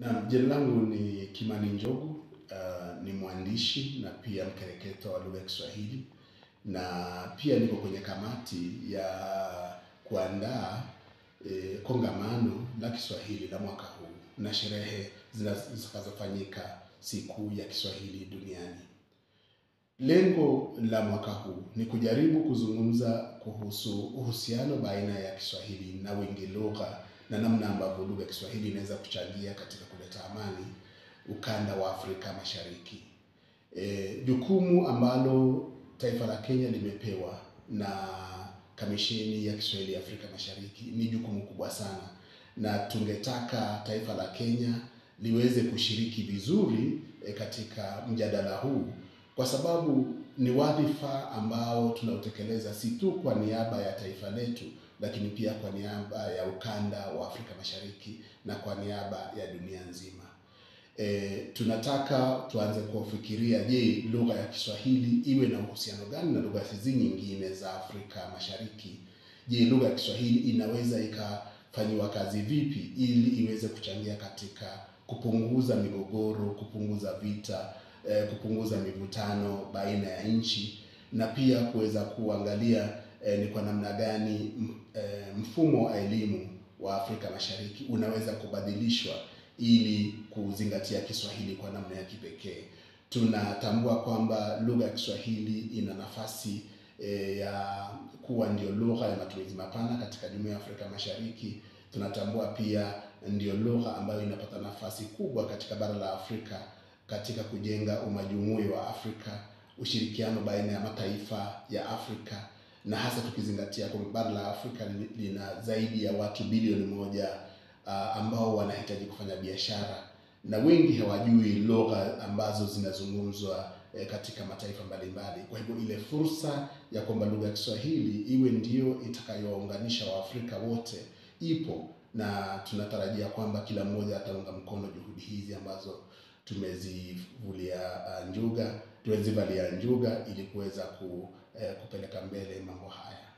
Naam, jina langu ni Kimani Njogu, uh, ni mwandishi na pia mkereketo wa lugha ya Kiswahili na pia niko kwenye kamati ya kuandaa eh, kongamano la Kiswahili la mwaka huu na sherehe zitakazofanyika siku ya Kiswahili duniani. Lengo la mwaka huu ni kujaribu kuzungumza kuhusu uhusiano baina ya Kiswahili na wingi lugha na namna ambavyo lugha ya Kiswahili inaweza kuchangia katika kuleta amani ukanda wa Afrika Mashariki. E, jukumu ambalo taifa la Kenya limepewa na Kamisheni ya Kiswahili ya Afrika Mashariki ni jukumu kubwa sana, na tungetaka taifa la Kenya liweze kushiriki vizuri e, katika mjadala huu kwa sababu ni wadhifa ambao tunautekeleza si tu kwa niaba ya taifa letu, lakini pia kwa niaba ya ukanda wa Afrika Mashariki na kwa niaba ya dunia nzima. E, tunataka tuanze kufikiria, je, lugha ya Kiswahili iwe na uhusiano gani na lugha hizi nyingine za Afrika Mashariki? Je, lugha ya Kiswahili inaweza ikafanyiwa kazi vipi ili iweze kuchangia katika kupunguza migogoro, kupunguza vita eh, kupunguza mivutano baina ya nchi na pia kuweza kuangalia eh, ni kwa namna gani eh, mfumo wa elimu wa Afrika Mashariki unaweza kubadilishwa ili kuzingatia Kiswahili kwa namna ya kipekee. Tunatambua kwamba lugha ya Kiswahili ina nafasi eh, ya kuwa ndio lugha ya matumizi mapana katika Jumuiya ya Afrika Mashariki. Tunatambua pia ndio lugha ambayo inapata nafasi kubwa katika bara la Afrika katika kujenga umajumui wa Afrika, ushirikiano baina ya mataifa ya Afrika na hasa tukizingatia kwamba bara la Afrika lina zaidi ya watu bilioni moja uh, ambao wanahitaji kufanya biashara na wengi hawajui lugha ambazo zinazungumzwa eh, katika mataifa mbalimbali. Kwa hivyo ile fursa ya kwamba lugha ya Kiswahili iwe ndio itakayowaunganisha Waafrika wote ipo, na tunatarajia kwamba kila mmoja ataunga mkono juhudi hizi ambazo tumezivulia uh, njuga tumezivalia njuga ili kuweza ku, eh, kupeleka mbele mambo haya.